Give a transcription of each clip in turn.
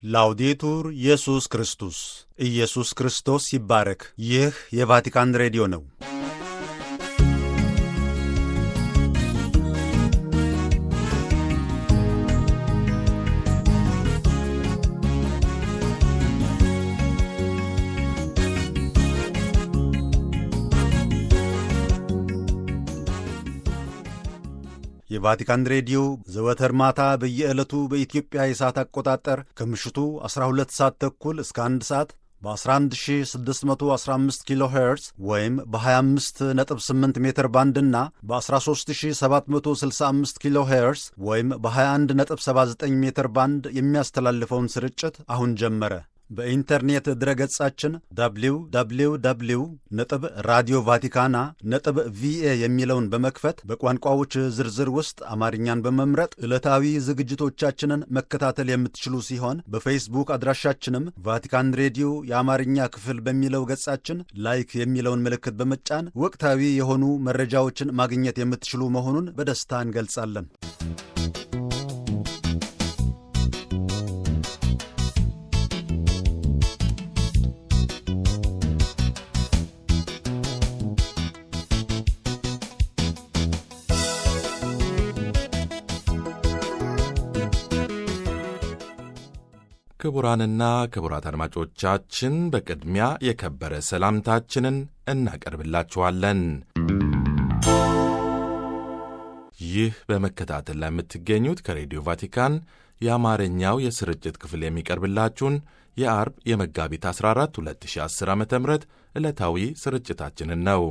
ላውዴቱር ኢየሱስ ክርስቶስ ኢየሱስ ክርስቶስ ይባረክ። ይህ የቫቲካን ሬዲዮ ነው። የቫቲካን ሬዲዮ ዘወትር ማታ በየዕለቱ በኢትዮጵያ የሰዓት አቆጣጠር ከምሽቱ 12 ሰዓት ተኩል እስከ 1 ሰዓት በ11615 ኪሎ ሄርዝ ወይም በ258 ሜትር ባንድ እና በ13765 ኪሎ ሄርዝ ወይም በ2179 ሜትር ባንድ የሚያስተላልፈውን ስርጭት አሁን ጀመረ። በኢንተርኔት ድረገጻችን www ነጥብ ራዲዮ ቫቲካና ነጥብ ቪኤ የሚለውን በመክፈት በቋንቋዎች ዝርዝር ውስጥ አማርኛን በመምረጥ ዕለታዊ ዝግጅቶቻችንን መከታተል የምትችሉ ሲሆን በፌስቡክ አድራሻችንም ቫቲካን ሬዲዮ የአማርኛ ክፍል በሚለው ገጻችን ላይክ የሚለውን ምልክት በመጫን ወቅታዊ የሆኑ መረጃዎችን ማግኘት የምትችሉ መሆኑን በደስታ እንገልጻለን። ክቡራንና ክቡራት አድማጮቻችን በቅድሚያ የከበረ ሰላምታችንን እናቀርብላችኋለን። ይህ በመከታተል ላይ የምትገኙት ከሬዲዮ ቫቲካን የአማርኛው የስርጭት ክፍል የሚቀርብላችሁን የአርብ የመጋቢት 14 2010 ዓ ም ዕለታዊ ስርጭታችንን ነው።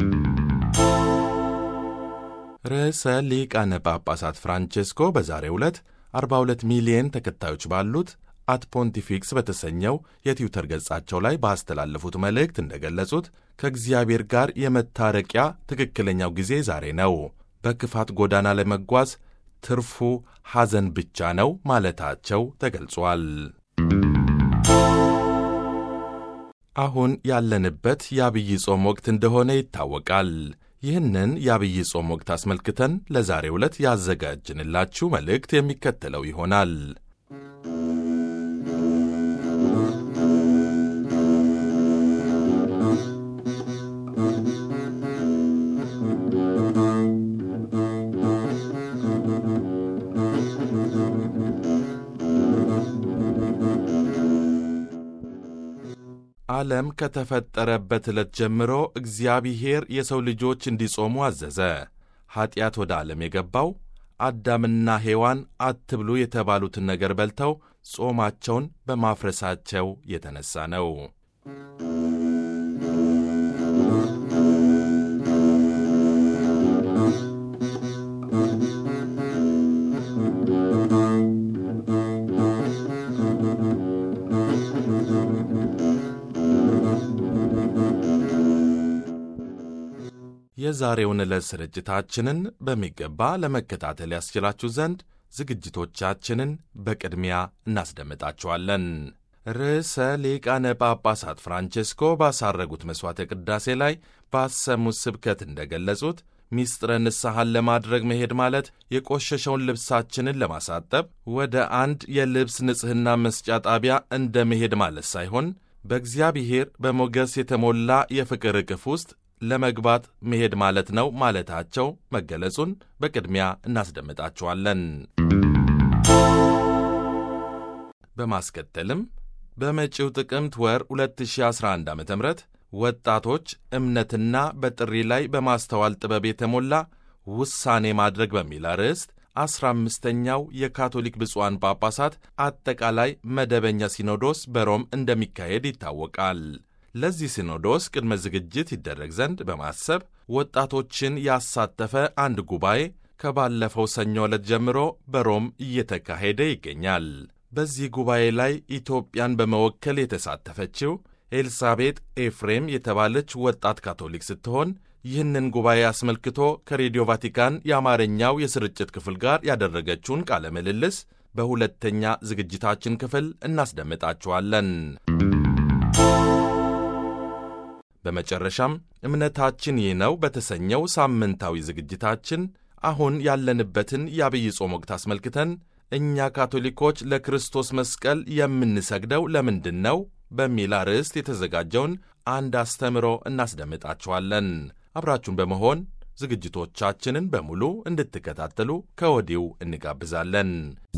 ርዕሰ ሊቃነ ጳጳሳት ፍራንቼስኮ በዛሬው ዕለት 42 ሚሊየን ተከታዮች ባሉት አት ፖንቲፊክስ በተሰኘው የትዊተር ገጻቸው ላይ ባስተላለፉት መልእክት እንደገለጹት ከእግዚአብሔር ጋር የመታረቂያ ትክክለኛው ጊዜ ዛሬ ነው። በክፋት ጎዳና ለመጓዝ ትርፉ ሐዘን ብቻ ነው ማለታቸው ተገልጿል። አሁን ያለንበት የአብይ ጾም ወቅት እንደሆነ ይታወቃል። ይህንን የአብይ ጾም ወቅት አስመልክተን ለዛሬው ዕለት ያዘጋጅንላችሁ መልእክት የሚከተለው ይሆናል። ዓለም ከተፈጠረበት ዕለት ጀምሮ እግዚአብሔር የሰው ልጆች እንዲጾሙ አዘዘ። ኀጢአት ወደ ዓለም የገባው አዳምና ሔዋን አትብሉ የተባሉትን ነገር በልተው ጾማቸውን በማፍረሳቸው የተነሣ ነው። የዛሬውን ዕለት ስርጭታችንን በሚገባ ለመከታተል ያስችላችሁ ዘንድ ዝግጅቶቻችንን በቅድሚያ እናስደምጣችኋለን። ርዕሰ ሊቃነ ጳጳሳት ፍራንቼስኮ ባሳረጉት መሥዋዕተ ቅዳሴ ላይ ባሰሙት ስብከት እንደገለጹት ሚስጥረ ንስሐን ለማድረግ መሄድ ማለት የቆሸሸውን ልብሳችንን ለማሳጠብ ወደ አንድ የልብስ ንጽሕና መስጫ ጣቢያ እንደ መሄድ ማለት ሳይሆን በእግዚአብሔር በሞገስ የተሞላ የፍቅር እቅፍ ውስጥ ለመግባት መሄድ ማለት ነው ማለታቸው መገለጹን በቅድሚያ እናስደምጣችኋለን። በማስከተልም በመጪው ጥቅምት ወር 2011 ዓ ም ወጣቶች እምነትና በጥሪ ላይ በማስተዋል ጥበብ የተሞላ ውሳኔ ማድረግ በሚል አርዕስት አስራ አምስተኛው የካቶሊክ ብፁዓን ጳጳሳት አጠቃላይ መደበኛ ሲኖዶስ በሮም እንደሚካሄድ ይታወቃል። ለዚህ ሲኖዶስ ቅድመ ዝግጅት ይደረግ ዘንድ በማሰብ ወጣቶችን ያሳተፈ አንድ ጉባኤ ከባለፈው ሰኞ ዕለት ጀምሮ በሮም እየተካሄደ ይገኛል። በዚህ ጉባኤ ላይ ኢትዮጵያን በመወከል የተሳተፈችው ኤልሳቤጥ ኤፍሬም የተባለች ወጣት ካቶሊክ ስትሆን ይህንን ጉባኤ አስመልክቶ ከሬዲዮ ቫቲካን የአማርኛው የስርጭት ክፍል ጋር ያደረገችውን ቃለ ምልልስ በሁለተኛ ዝግጅታችን ክፍል እናስደምጣችኋለን። በመጨረሻም እምነታችን ይህ ነው በተሰኘው ሳምንታዊ ዝግጅታችን አሁን ያለንበትን የአብይ ጾም ወቅት አስመልክተን እኛ ካቶሊኮች ለክርስቶስ መስቀል የምንሰግደው ለምንድን ነው? በሚል አርዕስት የተዘጋጀውን አንድ አስተምሮ እናስደምጣችኋለን። አብራችሁን በመሆን ዝግጅቶቻችንን በሙሉ እንድትከታተሉ ከወዲሁ እንጋብዛለን።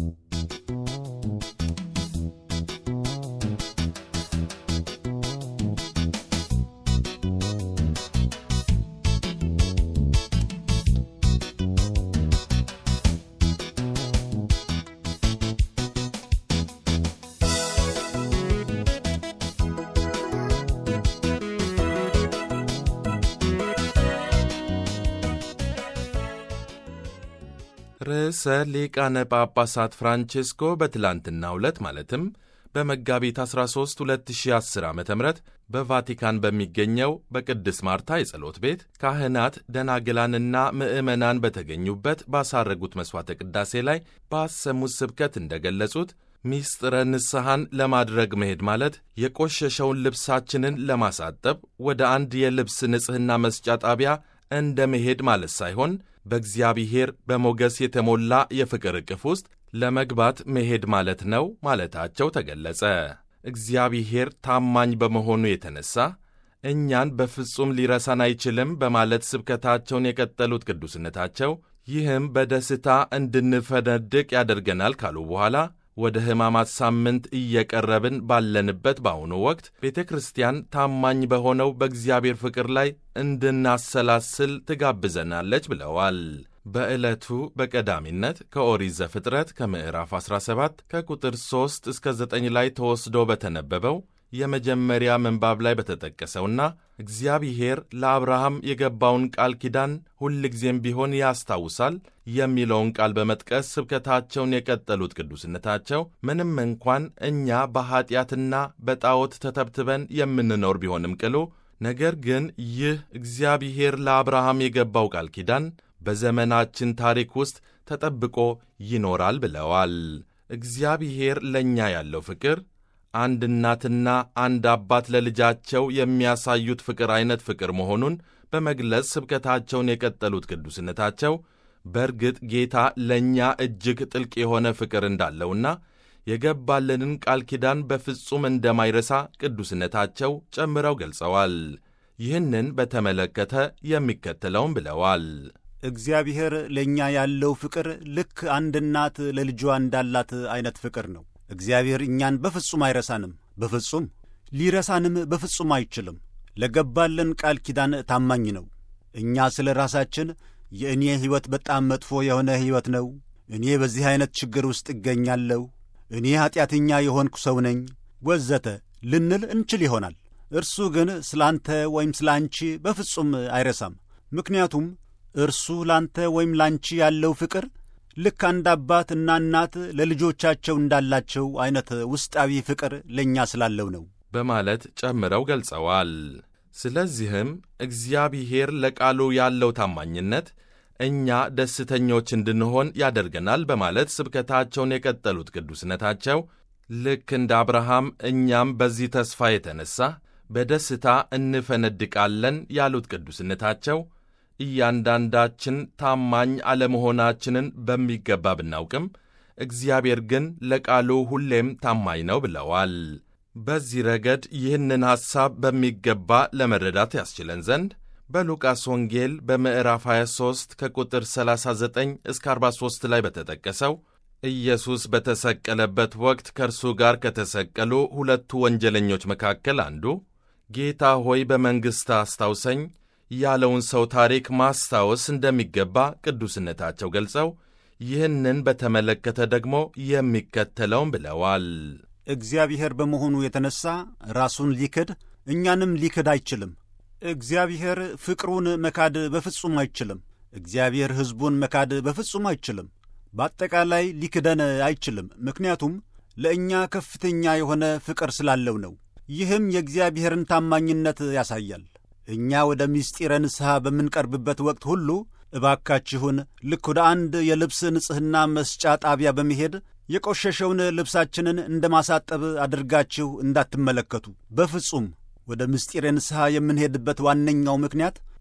ርዕሰ ሊቃነ ጳጳሳት ፍራንቼስኮ በትላንትናው ዕለት ማለትም በመጋቢት 13 2010 ዓ ም በቫቲካን በሚገኘው በቅድስት ማርታ የጸሎት ቤት ካህናት፣ ደናግላንና ምዕመናን በተገኙበት ባሳረጉት መሥዋዕተ ቅዳሴ ላይ ባሰሙት ስብከት እንደገለጹት ሚስጥረ ንስሐን ለማድረግ መሄድ ማለት የቆሸሸውን ልብሳችንን ለማሳጠብ ወደ አንድ የልብስ ንጽሕና መስጫ ጣቢያ እንደ መሄድ ማለት ሳይሆን በእግዚአብሔር በሞገስ የተሞላ የፍቅር ዕቅፍ ውስጥ ለመግባት መሄድ ማለት ነው ማለታቸው ተገለጸ። እግዚአብሔር ታማኝ በመሆኑ የተነሳ እኛን በፍጹም ሊረሳን አይችልም በማለት ስብከታቸውን የቀጠሉት ቅዱስነታቸው ይህም በደስታ እንድንፈነድቅ ያደርገናል ካሉ በኋላ ወደ ሕማማት ሳምንት እየቀረብን ባለንበት በአሁኑ ወቅት ቤተ ክርስቲያን ታማኝ በሆነው በእግዚአብሔር ፍቅር ላይ እንድናሰላስል ትጋብዘናለች ብለዋል። በዕለቱ በቀዳሚነት ከኦሪት ዘፍጥረት ከምዕራፍ 17 ከቁጥር 3 እስከ 9 ላይ ተወስዶ በተነበበው የመጀመሪያ ምንባብ ላይ በተጠቀሰውና እግዚአብሔር ለአብርሃም የገባውን ቃል ኪዳን ሁልጊዜም ቢሆን ያስታውሳል የሚለውን ቃል በመጥቀስ ስብከታቸውን የቀጠሉት ቅዱስነታቸው ምንም እንኳን እኛ በኀጢአትና በጣዖት ተተብትበን የምንኖር ቢሆንም ቅሉ ነገር ግን ይህ እግዚአብሔር ለአብርሃም የገባው ቃል ኪዳን በዘመናችን ታሪክ ውስጥ ተጠብቆ ይኖራል ብለዋል። እግዚአብሔር ለእኛ ያለው ፍቅር አንድ እናትና አንድ አባት ለልጃቸው የሚያሳዩት ፍቅር አይነት ፍቅር መሆኑን በመግለጽ ስብከታቸውን የቀጠሉት ቅዱስነታቸው በእርግጥ ጌታ ለእኛ እጅግ ጥልቅ የሆነ ፍቅር እንዳለውና የገባልንን ቃል ኪዳን በፍጹም እንደማይረሳ ቅዱስነታቸው ጨምረው ገልጸዋል። ይህንን በተመለከተ የሚከተለውን ብለዋል። እግዚአብሔር ለእኛ ያለው ፍቅር ልክ አንድ እናት ለልጇ እንዳላት አይነት ፍቅር ነው። እግዚአብሔር እኛን በፍጹም አይረሳንም። በፍጹም ሊረሳንም በፍጹም አይችልም። ለገባልን ቃል ኪዳን ታማኝ ነው። እኛ ስለ ራሳችን የእኔ ሕይወት በጣም መጥፎ የሆነ ሕይወት ነው፣ እኔ በዚህ ዐይነት ችግር ውስጥ እገኛለሁ፣ እኔ ኀጢአተኛ የሆንኩ ሰው ነኝ ወዘተ ልንል እንችል ይሆናል። እርሱ ግን ስለ አንተ ወይም ስለ አንቺ በፍጹም አይረሳም። ምክንያቱም እርሱ ላንተ ወይም ላንቺ ያለው ፍቅር ልክ አንድ አባት እና እናት ለልጆቻቸው እንዳላቸው ዐይነት ውስጣዊ ፍቅር ለእኛ ስላለው ነው በማለት ጨምረው ገልጸዋል። ስለዚህም እግዚአብሔር ለቃሉ ያለው ታማኝነት እኛ ደስተኞች እንድንሆን ያደርገናል በማለት ስብከታቸውን የቀጠሉት ቅዱስነታቸው ልክ እንደ አብርሃም እኛም በዚህ ተስፋ የተነሣ በደስታ እንፈነድቃለን ያሉት ቅዱስነታቸው እያንዳንዳችን ታማኝ አለመሆናችንን በሚገባ ብናውቅም እግዚአብሔር ግን ለቃሉ ሁሌም ታማኝ ነው ብለዋል። በዚህ ረገድ ይህንን ሐሳብ በሚገባ ለመረዳት ያስችለን ዘንድ በሉቃስ ወንጌል በምዕራፍ 23 ከቁጥር 39 እስከ 43 ላይ በተጠቀሰው ኢየሱስ በተሰቀለበት ወቅት ከእርሱ ጋር ከተሰቀሉ ሁለቱ ወንጀለኞች መካከል አንዱ ጌታ ሆይ በመንግሥት አስታውሰኝ ያለውን ሰው ታሪክ ማስታወስ እንደሚገባ ቅዱስነታቸው ገልጸው ይህንን በተመለከተ ደግሞ የሚከተለውን ብለዋል። እግዚአብሔር በመሆኑ የተነሣ ራሱን ሊክድ እኛንም ሊክድ አይችልም። እግዚአብሔር ፍቅሩን መካድ በፍጹም አይችልም። እግዚአብሔር ሕዝቡን መካድ በፍጹም አይችልም። በአጠቃላይ ሊክደን አይችልም። ምክንያቱም ለእኛ ከፍተኛ የሆነ ፍቅር ስላለው ነው። ይህም የእግዚአብሔርን ታማኝነት ያሳያል። እኛ ወደ ምስጢረ ንስሐ በምንቀርብበት ወቅት ሁሉ እባካችሁን ልክ ወደ አንድ የልብስ ንጽሕና መስጫ ጣቢያ በመሄድ የቆሸሸውን ልብሳችንን እንደ ማሳጠብ አድርጋችሁ እንዳትመለከቱ። በፍጹም ወደ ምስጢረ ንስሐ የምንሄድበት ዋነኛው ምክንያት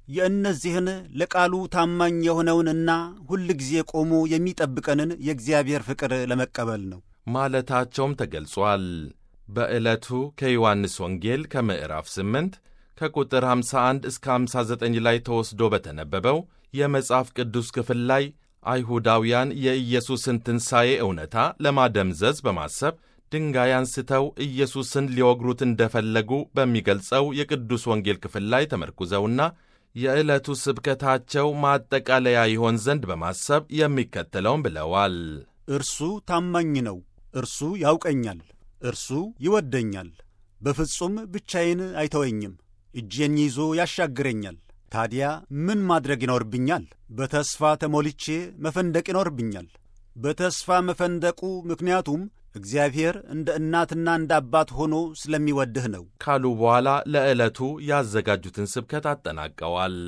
የእነዚህን ለቃሉ ታማኝ የሆነውንና ሁል ጊዜ ቆሞ የሚጠብቀንን የእግዚአብሔር ፍቅር ለመቀበል ነው ማለታቸውም ተገልጿል። በዕለቱ ከዮሐንስ ወንጌል ከምዕራፍ 8 ከቁጥር 51 እስከ 59 ላይ ተወስዶ በተነበበው የመጽሐፍ ቅዱስ ክፍል ላይ አይሁዳውያን የኢየሱስን ትንሣኤ እውነታ ለማደምዘዝ በማሰብ ድንጋይ አንስተው ኢየሱስን ሊወግሩት እንደፈለጉ በሚገልጸው የቅዱስ ወንጌል ክፍል ላይ ተመርኩዘውና የዕለቱ ስብከታቸው ማጠቃለያ ይሆን ዘንድ በማሰብ የሚከተለውን ብለዋል። እርሱ ታማኝ ነው፣ እርሱ ያውቀኛል፣ እርሱ ይወደኛል፣ በፍጹም ብቻዬን አይተወኝም፣ እጄን ይዞ ያሻግረኛል። ታዲያ ምን ማድረግ ይኖርብኛል? በተስፋ ተሞልቼ መፈንደቅ ይኖርብኛል። በተስፋ መፈንደቁ ምክንያቱም እግዚአብሔር እንደ እናትና እንደ አባት ሆኖ ስለሚወድህ ነው ካሉ በኋላ ለዕለቱ ያዘጋጁትን ስብከት አጠናቀዋል።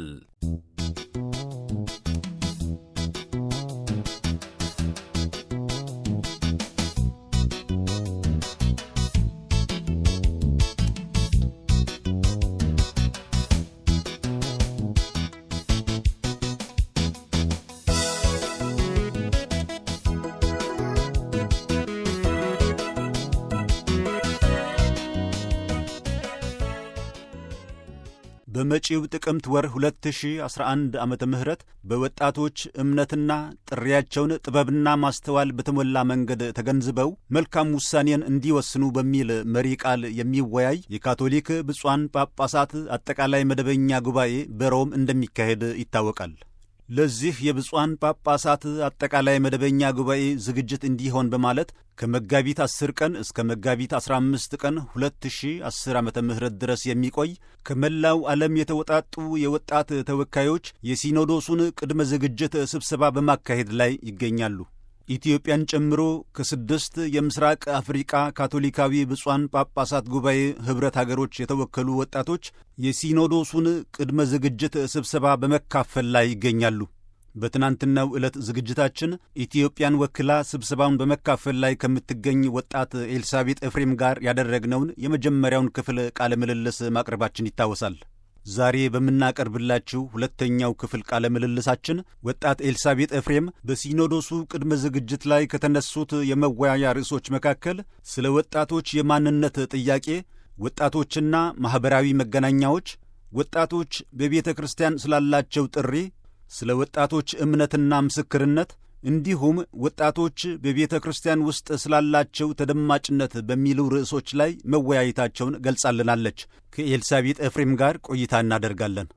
በመጪው ጥቅምት ወር 2011 ዓመተ ምህረት በወጣቶች እምነትና ጥሪያቸውን ጥበብና ማስተዋል በተሞላ መንገድ ተገንዝበው መልካም ውሳኔን እንዲወስኑ በሚል መሪ ቃል የሚወያይ የካቶሊክ ብፁዓን ጳጳሳት አጠቃላይ መደበኛ ጉባኤ በሮም እንደሚካሄድ ይታወቃል። ለዚህ የብፁዓን ጳጳሳት አጠቃላይ መደበኛ ጉባኤ ዝግጅት እንዲሆን በማለት ከመጋቢት 10 ቀን እስከ መጋቢት 15 ቀን 2010 ዓ ም ድረስ የሚቆይ ከመላው ዓለም የተወጣጡ የወጣት ተወካዮች የሲኖዶሱን ቅድመ ዝግጅት ስብሰባ በማካሄድ ላይ ይገኛሉ። ኢትዮጵያን ጨምሮ ከስድስት የምስራቅ አፍሪቃ ካቶሊካዊ ብፁዓን ጳጳሳት ጉባኤ ኅብረት አገሮች የተወከሉ ወጣቶች የሲኖዶሱን ቅድመ ዝግጅት ስብሰባ በመካፈል ላይ ይገኛሉ። በትናንትናው ዕለት ዝግጅታችን ኢትዮጵያን ወክላ ስብሰባውን በመካፈል ላይ ከምትገኝ ወጣት ኤልሳቤጥ ኤፍሬም ጋር ያደረግነውን የመጀመሪያውን ክፍል ቃለ ምልልስ ማቅረባችን ይታወሳል። ዛሬ በምናቀርብላችሁ ሁለተኛው ክፍል ቃለ ምልልሳችን ወጣት ኤልሳቤጥ ኤፍሬም በሲኖዶሱ ቅድመ ዝግጅት ላይ ከተነሱት የመወያያ ርዕሶች መካከል ስለ ወጣቶች የማንነት ጥያቄ፣ ወጣቶችና ማኅበራዊ መገናኛዎች፣ ወጣቶች በቤተ ክርስቲያን ስላላቸው ጥሪ፣ ስለ ወጣቶች እምነትና ምስክርነት እንዲሁም ወጣቶች በቤተ ክርስቲያን ውስጥ ስላላቸው ተደማጭነት በሚሉ ርዕሶች ላይ መወያየታቸውን ገልጻልናለች። ከኤልሳቤጥ ኤፍሬም ጋር ቆይታ እናደርጋለን።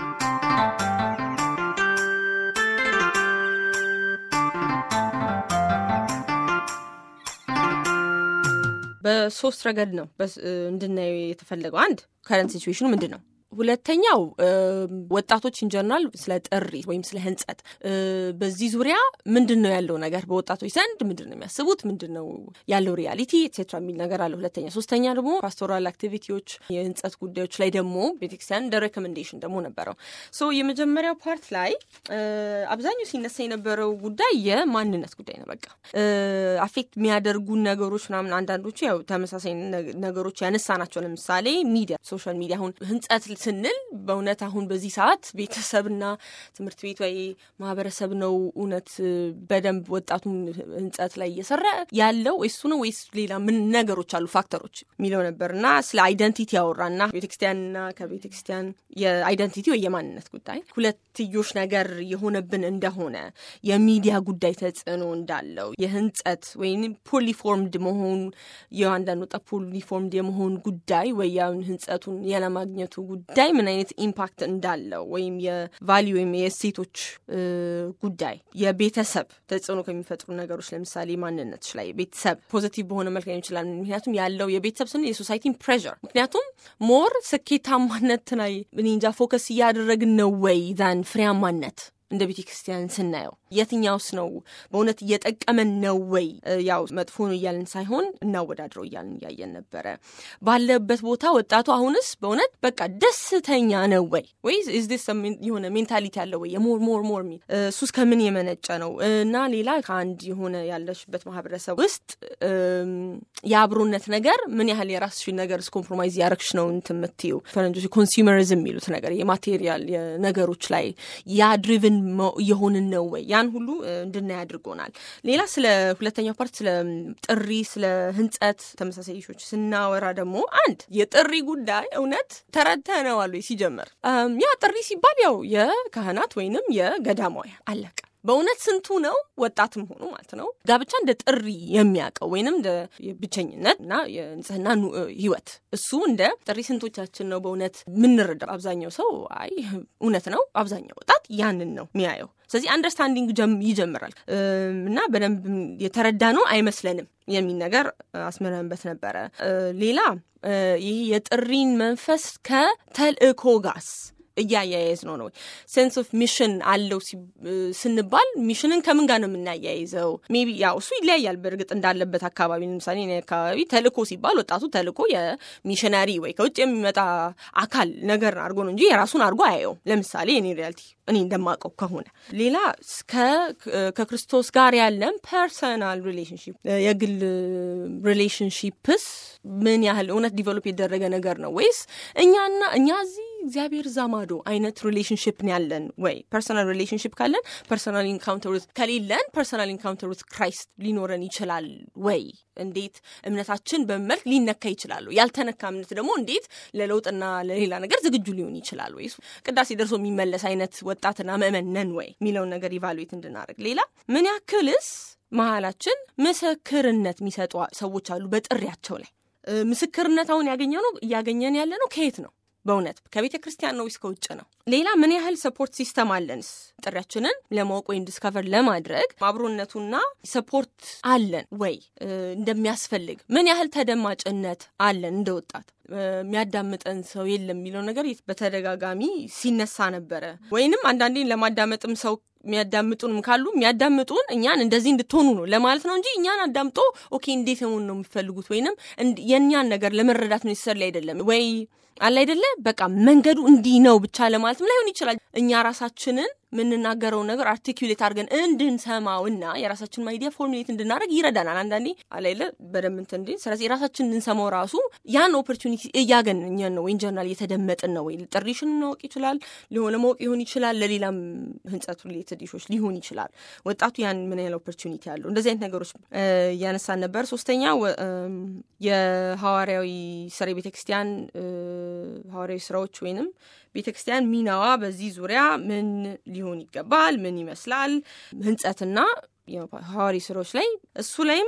በሶስት ረገድ ነው እንድናየው የተፈለገው። አንድ ከረንት ሲቹዌሽኑ ምንድን ነው? ሁለተኛው ወጣቶች ኢንጀርናል ስለ ጥሪ ወይም ስለ ህንጸት በዚህ ዙሪያ ምንድን ነው ያለው ነገር በወጣቶች ዘንድ ምንድን ነው የሚያስቡት፣ ምንድን ነው ያለው ሪያሊቲ ኤትሴትራ የሚል ነገር አለ። ሁለተኛ ሶስተኛ ደግሞ ፓስቶራል አክቲቪቲዎች የህንጸት ጉዳዮች ላይ ደግሞ ቤተክርስቲያን እንደ ሬኮሜንዴሽን ደግሞ ነበረው። ሶ የመጀመሪያው ፓርት ላይ አብዛኛው ሲነሳ የነበረው ጉዳይ የማንነት ጉዳይ ነው። በቃ አፌክት የሚያደርጉን ነገሮች ምናምን አንዳንዶቹ ያው ተመሳሳይ ነገሮች ያነሳ ናቸው። ለምሳሌ ሚዲያ፣ ሶሻል ሚዲያ አሁን ህንጸት ስንል በእውነት አሁን በዚህ ሰዓት ቤተሰብና ትምህርት ቤት ወይ ማህበረሰብ ነው እውነት በደንብ ወጣቱን ህንጸት ላይ እየሰራ ያለው እሱ ነው ወይስ ሌላ ምን ነገሮች አሉ ፋክተሮች የሚለው ነበር እና ስለ አይደንቲቲ ያወራና ቤተክርስቲያንና ከቤተክርስቲያን የአይደንቲቲ ወይ የማንነት ጉዳይ ሁለትዮሽ ነገር የሆነብን እንደሆነ የሚዲያ ጉዳይ ተጽዕኖ እንዳለው የህንጸት ወይም ፖሊፎርምድ መሆን የአንዳንድ ወጣት ፖሊፎርምድ የመሆን ጉዳይ ወይ ህንጸቱን ያለማግኘቱ ጉዳይ ምን አይነት ኢምፓክት እንዳለው ወይም የቫሊዩ ወይም የእሴቶች ጉዳይ የቤተሰብ ተጽዕኖ ከሚፈጥሩ ነገሮች ለምሳሌ ማንነቶች ላይ ቤተሰብ ፖዚቲቭ በሆነ መልክ ሊሆን ይችላል። ምክንያቱም ያለው የቤተሰብ ስንል የሶሳይቲን ፕሬር ምክንያቱም ሞር ስኬታማነት ላይ እኔ እንጃ ፎከስ እያደረግን ነው ወይ ዛን ፍሬያማነት እንደ ቤተ ክርስቲያን ስናየው የትኛውስ ነው በእውነት እየጠቀመን ነው ወይ? ያው መጥፎ ነው እያልን ሳይሆን እናወዳድረው እያልን እያየን ነበረ። ባለበት ቦታ ወጣቱ አሁንስ በእውነት በቃ ደስተኛ ነው ወይ ወይ የሆነ ሜንታሊቲ ያለው ወይ የሞር ሞር ሞር የሚል እሱስ ከምን የመነጨ ነው? እና ሌላ ከአንድ የሆነ ያለሽበት ማህበረሰብ ውስጥ የአብሮነት ነገር ምን ያህል የራስሽን ነገር ኮምፕሮማይዝ ያረግሽ ነው እንትን የምትይው ፈረንጆች ኮንሱመሪዝም የሚሉት ነገር የማቴሪያል ነገሮች ላይ ያ ድሪቭን የሆንን ነው ወይ ያን ሁሉ እንድናይ አድርጎናል። ሌላ ስለ ሁለተኛው ፓርት ስለ ጥሪ፣ ስለ ህንጸት ተመሳሳይ ሾች ስናወራ ደግሞ አንድ የጥሪ ጉዳይ እውነት ተረድተነዋል ወይ ሲጀመር ያ ጥሪ ሲባል ያው የካህናት ወይንም የገዳማውያን አለቀ። በእውነት ስንቱ ነው ወጣትም ሆኖ ማለት ነው ጋብቻ እንደ ጥሪ የሚያውቀው ወይንም እንደ ብቸኝነት እና የንጽህና ህይወት እሱ እንደ ጥሪ ስንቶቻችን ነው በእውነት የምንረዳው? አብዛኛው ሰው አይ እውነት ነው፣ አብዛኛው ወጣት ያንን ነው የሚያየው። ስለዚህ አንደርስታንዲንግ ይጀምራል እና በደንብ የተረዳ ነው አይመስለንም የሚል ነገር አስመረንበት ነበረ። ሌላ ይህ የጥሪን መንፈስ ከተልእኮ ጋስ እያያያዝ ነው ነው ሴንስ ኦፍ ሚሽን አለው ስንባል ሚሽንን ከምን ጋር ነው የምናያይዘው? ሜቢ ያው እሱ ይለያያል በእርግጥ እንዳለበት አካባቢ። ለምሳሌ እኔ አካባቢ ተልእኮ ሲባል ወጣቱ ተልእኮ የሚሽነሪ ወይ ከውጭ የሚመጣ አካል ነገር አድርጎ ነው እንጂ የራሱን አድርጎ አያየውም። ለምሳሌ እኔ ሪያልቲ እኔ እንደማውቀው ከሆነ ሌላ ከክርስቶስ ጋር ያለን ፐርሰናል ሪሌሽንሽፕ የግል ሪሌሽንሽፕስ ምን ያህል እውነት ዲቨሎፕ የደረገ ነገር ነው ወይስ እኛና እኛ እዚህ እግዚአብሔር ዛማዶ አይነት ሪሌሽንሽፕ ያለን ወይ? ፐርሰናል ሪሌሽንሽፕ ካለን ፐርሰናል ኢንካውንተር ውስጥ ከሌለን ፐርሰናል ኢንካውንተር ውስጥ ክራይስት ሊኖረን ይችላል ወይ? እንዴት እምነታችን በመልክ ሊነካ ይችላሉ? ያልተነካ እምነት ደግሞ እንዴት ለለውጥና ለሌላ ነገር ዝግጁ ሊሆን ይችላል ወይ? ቅዳሴ ደርሶ የሚመለስ አይነት ወጣትና ምእመን ነን ወይ የሚለውን ነገር ኢቫሉዌት እንድናደርግ። ሌላ ምን ያክልስ መሀላችን ምስክርነት የሚሰጡ ሰዎች አሉ በጥሪያቸው ላይ ምስክርነት አሁን ያገኘ ነው እያገኘን ያለ ነው ከየት ነው? በእውነት ከቤተ ክርስቲያን ነው ወይስ ከውጭ ነው? ሌላ ምን ያህል ሰፖርት ሲስተም አለንስ? ጥሪያችንን ለማወቅ ወይም ዲስከቨር ለማድረግ አብሮነቱና ሰፖርት አለን ወይ እንደሚያስፈልግ? ምን ያህል ተደማጭነት አለን እንደ ወጣት የሚያዳምጠን ሰው የለም የሚለው ነገር በተደጋጋሚ ሲነሳ ነበረ። ወይንም አንዳንዴ ለማዳመጥም ሰው የሚያዳምጡንም ካሉ የሚያዳምጡን እኛን እንደዚህ እንድትሆኑ ነው ለማለት ነው እንጂ እኛን አዳምጦ ኦኬ እንዴት መሆን ነው የሚፈልጉት ወይንም የእኛን ነገር ለመረዳት ነው የተሰላ አይደለም ወይ አለ አይደለ በቃ መንገዱ እንዲህ ነው ብቻ ለማለትም ላይሆን ይችላል። እኛ ራሳችንን የምንናገረውን ነገር አርቲኩሌት አድርገን እንድንሰማው እና የራሳችንን አይዲያ ፎርሙሌት እንድናደርግ ይረዳናል። አንዳንዴ አላይለ በደንብ እንትን እንዲ ስለዚህ የራሳችን እንድንሰማው ራሱ ያን ኦፖርቹኒቲ እያገኘን ነው ወይ ጀርናል እየተደመጥን ነው ወይ ጥሪሽን ማወቅ ይችላል ሊሆነ ማወቅ ሊሆን ይችላል ለሌላም ህንጸት ሪሌትድ ኢሾች ሊሆን ይችላል። ወጣቱ ያን ምን ያህል ኦፖርቹኒቲ አለው? እንደዚህ አይነት ነገሮች እያነሳን ነበር። ሶስተኛ የሐዋርያዊ ስራ ቤተክርስቲያን ሐዋርያዊ ስራዎች ወይንም ቤተ ክርስቲያን ሚናዋ በዚህ ዙሪያ ምን ሊሆን ይገባል? ምን ይመስላል? ህንጸትና ሐዋሪ ስራዎች ላይ እሱ ላይም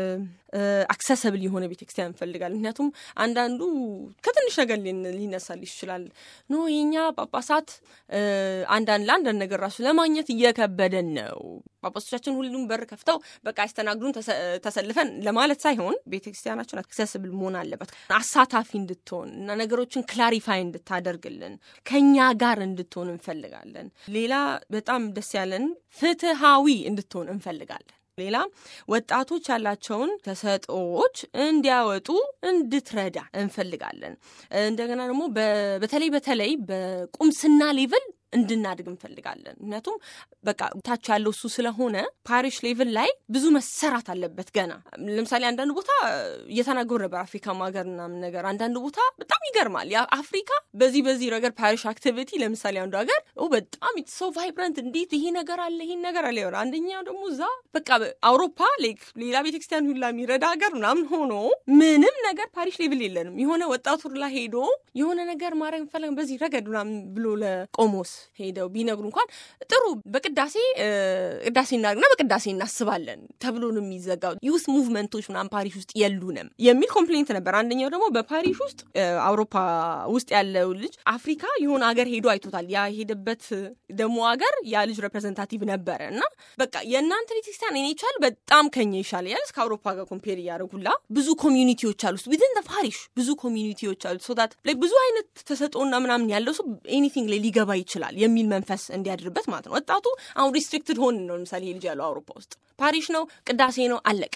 አክሰሰብል የሆነ ቤተክርስቲያን እንፈልጋለን። ምክንያቱም አንዳንዱ ከትንሽ ነገር ሊነሳልሽ ይችላል። ኖ የኛ ጳጳሳት አንዳንድ ለአንዳንድ ነገር ራሱ ለማግኘት እየከበደን ነው። ጳጳሶቻችን ሁሉም በር ከፍተው በቃ ያስተናግዱን ተሰልፈን ለማለት ሳይሆን ቤተክርስቲያናችን አክሰስብል መሆን አለበት፣ አሳታፊ እንድትሆን እና ነገሮችን ክላሪፋይ እንድታደርግልን ከኛ ጋር እንድትሆን እንፈልጋለን። ሌላ በጣም ደስ ያለን ፍትሃዊ እንድትሆን እንፈልጋለን። ሌላ ወጣቶች ያላቸውን ተሰጥኦዎች እንዲያወጡ እንድትረዳ እንፈልጋለን። እንደገና ደግሞ በተለይ በተለይ በቁምስና ሌቭል እንድናድግ እንፈልጋለን። ምክንያቱም በቃ ታች ያለው እሱ ስለሆነ ፓሪሽ ሌቭል ላይ ብዙ መሰራት አለበት ገና። ለምሳሌ አንዳንድ ቦታ እየተናገሩ ነበር አፍሪካ ሀገር ምናምን ነገር አንዳንድ ቦታ በጣም ይገርማል። አፍሪካ በዚህ በዚህ ነገር ፓሪሽ አክቲቪቲ ለምሳሌ አንዱ ሀገር በጣም ሰው ቫይብረንት እንዴት ይሄ ነገር አለ ይሄን ነገር አለ ይሆናል። አንደኛው ደግሞ እዛ በቃ አውሮፓ ሌላ ቤተክርስቲያን ሁላ የሚረዳ ሀገር ምናምን ሆኖ ምንም ነገር ፓሪሽ ሌቭል የለንም። የሆነ ወጣቱ ላ ሄዶ የሆነ ነገር ማድረግ እንፈለግ በዚህ ረገድ ምናምን ብሎ ለቆሞስ ሄደው ቢነግሩ እንኳን ጥሩ በቅዳሴ ቅዳሴ እናድርግና በቅዳሴ እናስባለን ተብሎ ነው የሚዘጋው። ዩስ ሙቭመንቶች ምናምን ፓሪስ ውስጥ የሉንም የሚል ኮምፕሌንት ነበር። አንደኛው ደግሞ በፓሪስ ውስጥ አውሮፓ ውስጥ ያለው ልጅ አፍሪካ የሆነ ሀገር ሄዶ አይቶታል። ያ ሄደበት ደግሞ ሀገር ያ ልጅ ሬፕሬዘንታቲቭ ነበረ እና በቃ የእናንተ ቤተክርስቲያን እኔ ይቻል በጣም ከኛ ይሻል ያል እስከ አውሮፓ ጋር ኮምፔር እያደረጉላ ብዙ ኮሚዩኒቲዎች አሉ ዊዝን ፓሪሽ ብዙ ኮሚዩኒቲዎች አሉ ሶታት ብዙ አይነት ተሰጥኦና ምናምን ያለው ሰው ኤኒቲንግ ላይ ሊገባ ይችላል ይችላል የሚል መንፈስ እንዲያድርበት ማለት ነው። ወጣቱ አሁን ሪስትሪክትድ ሆን ነው። ለምሳሌ ልጅ ያለው አውሮፓ ውስጥ ፓሪሽ ነው፣ ቅዳሴ ነው፣ አለቀ።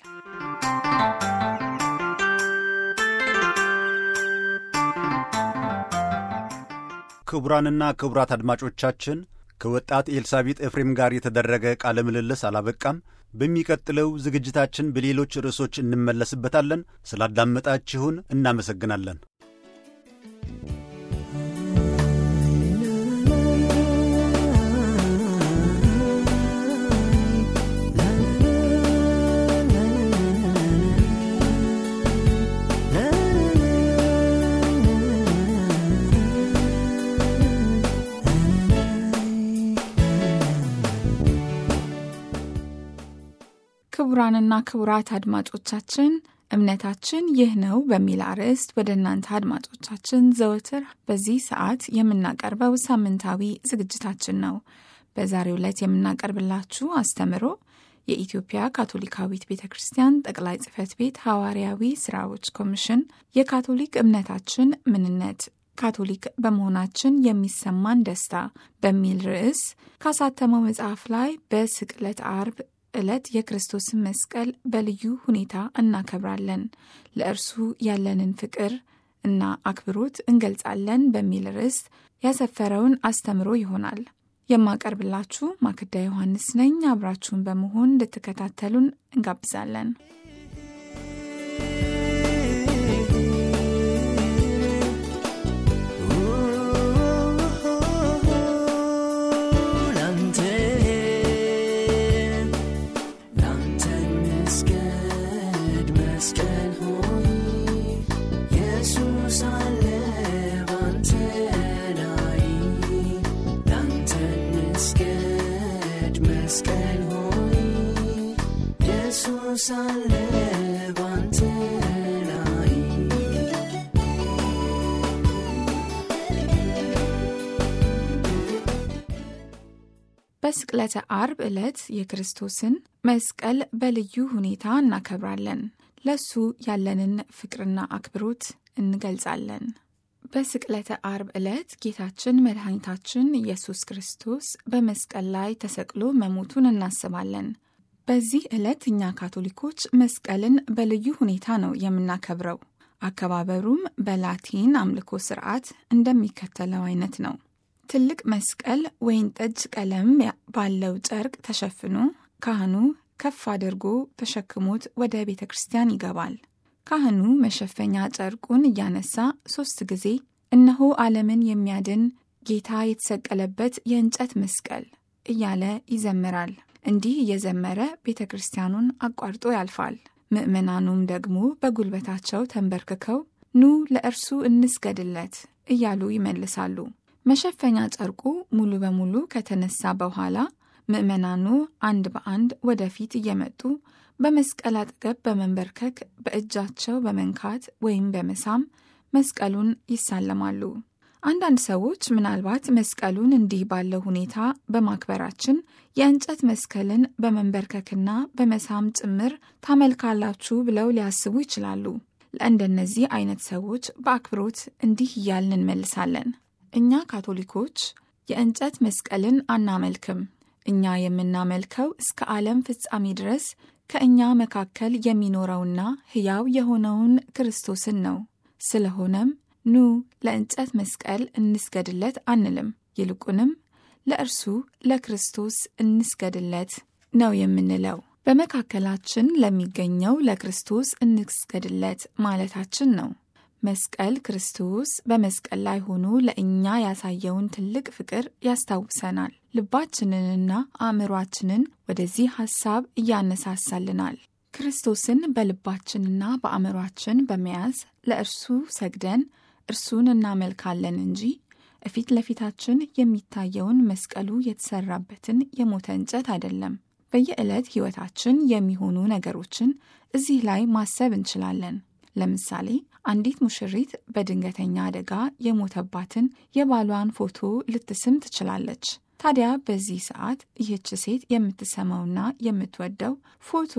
ክቡራንና ክቡራት አድማጮቻችን ከወጣት ኤልሳቤጥ ኤፍሬም ጋር የተደረገ ቃለ ምልልስ አላበቃም። በሚቀጥለው ዝግጅታችን በሌሎች ርዕሶች እንመለስበታለን። ስላዳመጣችሁን እናመሰግናለን። ክቡራንና ክቡራት አድማጮቻችን እምነታችን ይህ ነው በሚል አርዕስት ወደ እናንተ አድማጮቻችን ዘወትር በዚህ ሰዓት የምናቀርበው ሳምንታዊ ዝግጅታችን ነው። በዛሬው ዕለት የምናቀርብላችሁ አስተምሮ የኢትዮጵያ ካቶሊካዊት ቤተ ክርስቲያን ጠቅላይ ጽሕፈት ቤት ሐዋርያዊ ስራዎች ኮሚሽን የካቶሊክ እምነታችን ምንነት ካቶሊክ በመሆናችን የሚሰማን ደስታ በሚል ርዕስ ካሳተመው መጽሐፍ ላይ በስቅለት አርብ ዕለት የክርስቶስን መስቀል በልዩ ሁኔታ እናከብራለን፣ ለእርሱ ያለንን ፍቅር እና አክብሮት እንገልጻለን በሚል ርዕስ ያሰፈረውን አስተምሮ ይሆናል። የማቀርብላችሁ ማክዳ ዮሐንስ ነኝ። አብራችሁን በመሆን እንድትከታተሉን እንጋብዛለን። በስቅለተ አርብ ዕለት የክርስቶስን መስቀል በልዩ ሁኔታ እናከብራለን። ለሱ ያለንን ፍቅርና አክብሮት እንገልጻለን። በስቅለተ አርብ ዕለት ጌታችን መድኃኒታችን ኢየሱስ ክርስቶስ በመስቀል ላይ ተሰቅሎ መሞቱን እናስባለን። በዚህ ዕለት እኛ ካቶሊኮች መስቀልን በልዩ ሁኔታ ነው የምናከብረው። አከባበሩም በላቲን አምልኮ ስርዓት እንደሚከተለው አይነት ነው። ትልቅ መስቀል ወይን ጠጅ ቀለም ባለው ጨርቅ ተሸፍኖ ካህኑ ከፍ አድርጎ ተሸክሞት ወደ ቤተ ክርስቲያን ይገባል። ካህኑ መሸፈኛ ጨርቁን እያነሳ ሦስት ጊዜ እነሆ ዓለምን የሚያድን ጌታ የተሰቀለበት የእንጨት መስቀል እያለ ይዘምራል። እንዲህ እየዘመረ ቤተ ክርስቲያኑን አቋርጦ ያልፋል። ምዕመናኑም ደግሞ በጉልበታቸው ተንበርክከው ኑ ለእርሱ እንስገድለት እያሉ ይመልሳሉ። መሸፈኛ ጨርቁ ሙሉ በሙሉ ከተነሳ በኋላ ምዕመናኑ አንድ በአንድ ወደፊት እየመጡ በመስቀል አጠገብ በመንበርከክ በእጃቸው በመንካት ወይም በመሳም መስቀሉን ይሳለማሉ። አንዳንድ ሰዎች ምናልባት መስቀሉን እንዲህ ባለው ሁኔታ በማክበራችን የእንጨት መስቀልን በመንበርከክና በመሳም ጭምር ታመልካላችሁ ብለው ሊያስቡ ይችላሉ። ለእንደነዚህ አይነት ሰዎች በአክብሮት እንዲህ እያልን እንመልሳለን። እኛ ካቶሊኮች የእንጨት መስቀልን አናመልክም። እኛ የምናመልከው እስከ ዓለም ፍጻሜ ድረስ ከእኛ መካከል የሚኖረውና ሕያው የሆነውን ክርስቶስን ነው። ስለሆነም ኑ ለእንጨት መስቀል እንስገድለት አንልም። ይልቁንም ለእርሱ ለክርስቶስ እንስገድለት ነው የምንለው። በመካከላችን ለሚገኘው ለክርስቶስ እንስገድለት ማለታችን ነው። መስቀል ክርስቶስ በመስቀል ላይ ሆኖ ለእኛ ያሳየውን ትልቅ ፍቅር ያስታውሰናል። ልባችንንና አእምሯችንን ወደዚህ ሐሳብ እያነሳሳልናል። ክርስቶስን በልባችንና በአእምሯችን በመያዝ ለእርሱ ሰግደን እርሱን እናመልካለን እንጂ እፊት ለፊታችን የሚታየውን መስቀሉ የተሰራበትን የሞተ እንጨት አይደለም። በየዕለት ሕይወታችን የሚሆኑ ነገሮችን እዚህ ላይ ማሰብ እንችላለን። ለምሳሌ አንዲት ሙሽሪት በድንገተኛ አደጋ የሞተባትን የባሏን ፎቶ ልትስም ትችላለች። ታዲያ በዚህ ሰዓት ይህች ሴት የምትሰማውና የምትወደው ፎቶ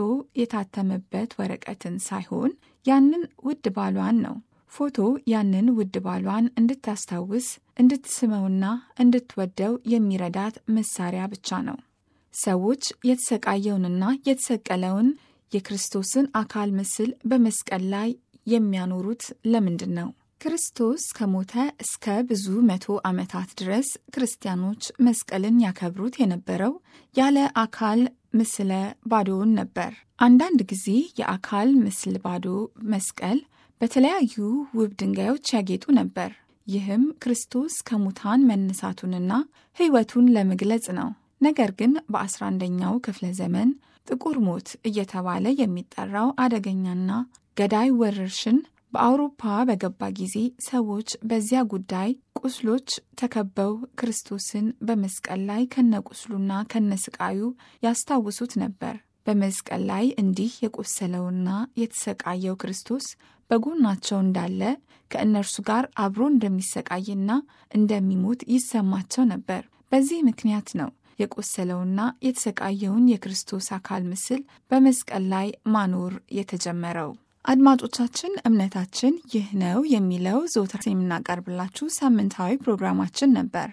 የታተመበት ወረቀትን ሳይሆን ያንን ውድ ባሏን ነው። ፎቶ ያንን ውድ ባሏን እንድታስታውስ እንድትስመውና እንድትወደው የሚረዳት መሳሪያ ብቻ ነው። ሰዎች የተሰቃየውንና የተሰቀለውን የክርስቶስን አካል ምስል በመስቀል ላይ የሚያኖሩት ለምንድን ነው? ክርስቶስ ከሞተ እስከ ብዙ መቶ ዓመታት ድረስ ክርስቲያኖች መስቀልን ያከብሩት የነበረው ያለ አካል ምስለ ባዶውን ነበር። አንዳንድ ጊዜ የአካል ምስል ባዶ መስቀል በተለያዩ ውብ ድንጋዮች ያጌጡ ነበር። ይህም ክርስቶስ ከሙታን መነሳቱንና ሕይወቱን ለመግለጽ ነው። ነገር ግን በ11ኛው ክፍለ ዘመን ጥቁር ሞት እየተባለ የሚጠራው አደገኛና ገዳይ ወረርሽን በአውሮፓ በገባ ጊዜ ሰዎች በዚያ ጉዳይ ቁስሎች ተከበው ክርስቶስን በመስቀል ላይ ከነቁስሉና ከነስቃዩ ያስታውሱት ነበር። በመስቀል ላይ እንዲህ የቆሰለውና የተሰቃየው ክርስቶስ በጎናቸው እንዳለ ከእነርሱ ጋር አብሮ እንደሚሰቃይና እንደሚሞት ይሰማቸው ነበር። በዚህ ምክንያት ነው የቆሰለውና የተሰቃየውን የክርስቶስ አካል ምስል በመስቀል ላይ ማኖር የተጀመረው። አድማጮቻችን፣ እምነታችን ይህ ነው የሚለው ዘወትር የምናቀርብላችሁ ሳምንታዊ ፕሮግራማችን ነበር።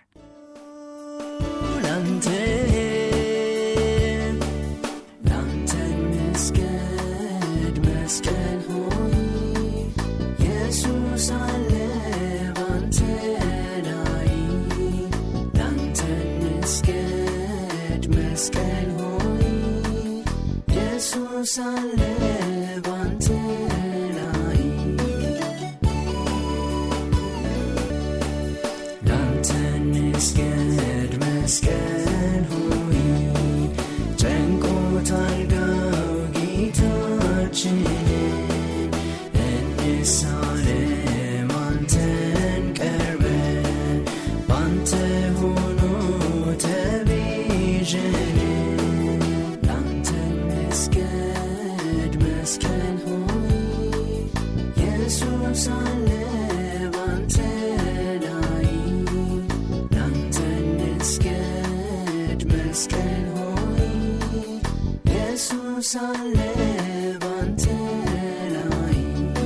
ላንተ ላንተ መስገድ መስቀል ሆይ ኢየሱስ አለ ባንተ ላይ ላንተ መስገድ መስቀል ሆይ ኢየሱስ አለ ባንተ ላይ ላንተ መስገድ መስቀል ሆይ ጨንቆታል ጋው ጌታችንን እንሳለም አንተን ቀርበን ባንተ ሆኖ ተቤዠን ላንተ መስገድ መስቀል ሆይ ኢየሱስ አለ ባንተ ላይ ላንተ መስገድ መስቀል ሆይ ኢየሱስ አለ ባንተ ላይ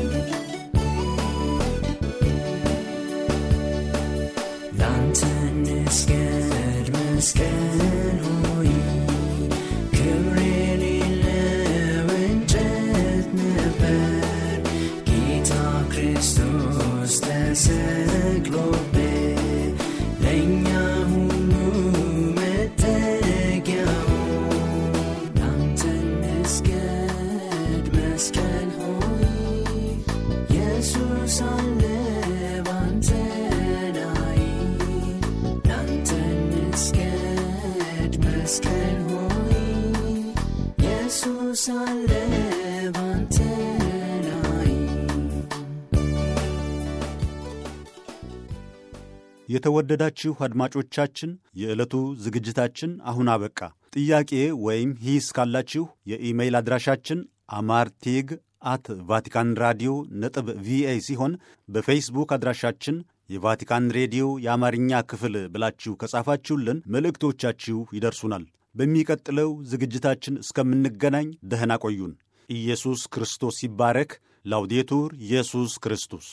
ላንተ መስገድ መስቀል ሆይ ክብር የሌለው እንጨት ነበር ጌታ ክርስቶስ ተሰቅሎበት ለእኛ ሁሉ መጠጊያው ላንተ መስገድ መስቀል ሆይ ኢየሱስ አለ ባንተ ላይ ላንተ መስገድ መስቀል ሆይ ኢየሱስ አለ ባንተ ላይ የተወደዳችሁ አድማጮቻችን የዕለቱ ዝግጅታችን አሁን አበቃ። ጥያቄ ወይም ሂስ ካላችሁ የኢሜይል አድራሻችን አማርቴግ አት ቫቲካን ራዲዮ ነጥብ ቪኦኤ ሲሆን በፌስቡክ አድራሻችን የቫቲካን ሬዲዮ የአማርኛ ክፍል ብላችሁ ከጻፋችሁልን መልእክቶቻችሁ ይደርሱናል። በሚቀጥለው ዝግጅታችን እስከምንገናኝ ደህና ቆዩን። ኢየሱስ ክርስቶስ ይባረክ። ላውዴቱር ኢየሱስ ክርስቶስ